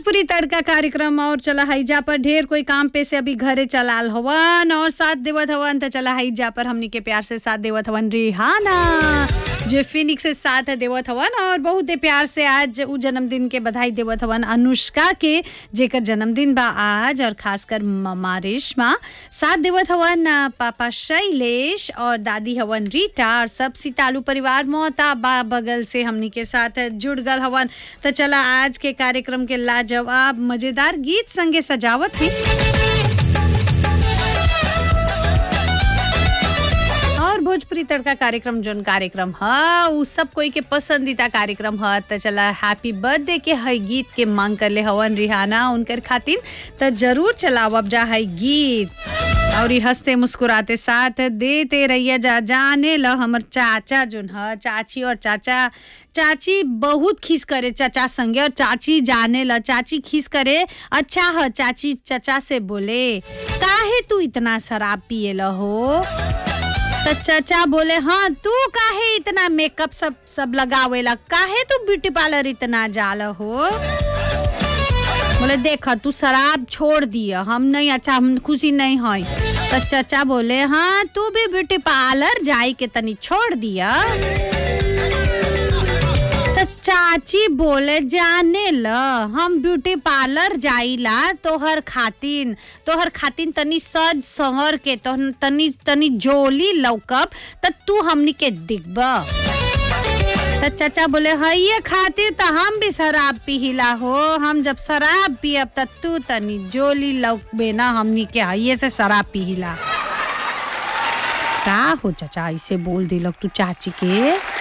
भोजपुरी तड़का कार्यक्रम और चला हईजा पर ढेर कोई काम पे से अभी घरे चलाल हवन और साथ देवत हवन त चला हईजा पर हमनी के प्यार से साथ देवत हवन रिहाना जो फिनिक्स से साथ देवत हवन और बहुत ही प्यार से आज उ जन्मदिन के बधाई देवत हवन अनुष्का के जेकर जन्मदिन बा आज और खासकर ममा रेशमा साथ देवत हवन आ, पापा शैलेश और दादी हवन रीटा और सब सितालू परिवार मोता बा बगल से हमनी के साथ जुड़ गल हवन त चला आज के कार्यक्रम के लाजवाब मजेदार गीत संगे सजावत है और भोजपुरी तड़का कार्यक्रम जोन कार्यक्रम ह उ सब कोई के पसंदीदा कार्यक्रम ह त चला हैप्पी बर्थडे के हई गीत के मांग कर ले हवन रिहाना उनकर खातिर त जरूर चलावब जा हई गीत और ई हंसते मुस्कुराते साथ देते रहिए जा जाने ल हमर चाचा जोन ह चाची और चाचा चाची बहुत खीस करे चाचा संगे और चाची जाने ल चाची खीस करे अच्छा ह चाची चाचा से बोले काहे तू इतना शराब पिए ल हो तो चाचा बोले हाँ तू काहे इतना मेकअप सब सब लगावेला काहे तू ब्यूटी पार्लर इतना जाला हो बोले देखा तू शराब छोड़ दिया हम नहीं अच्छा हम खुशी नहीं है तो चाचा बोले हाँ तू भी ब्यूटी पार्लर जाई के तनी छोड़ दिया तो चाची बोले जाने ल हम ब्यूटी पार्लर जाइला तोहर खातिन तोहर खातिन तनी सज संवर के तो तनी तनी जोली लौकब त तू हमनी के दिखब त चाचा बोले हइये खातिर त हम भी शराब पिहिला हो हम जब शराब पियब त तू तनी जोली लौकबे ना हमनी के हइये से शराब पिहिला का हो चाचा ऐसे बोल दिलक तू चाची के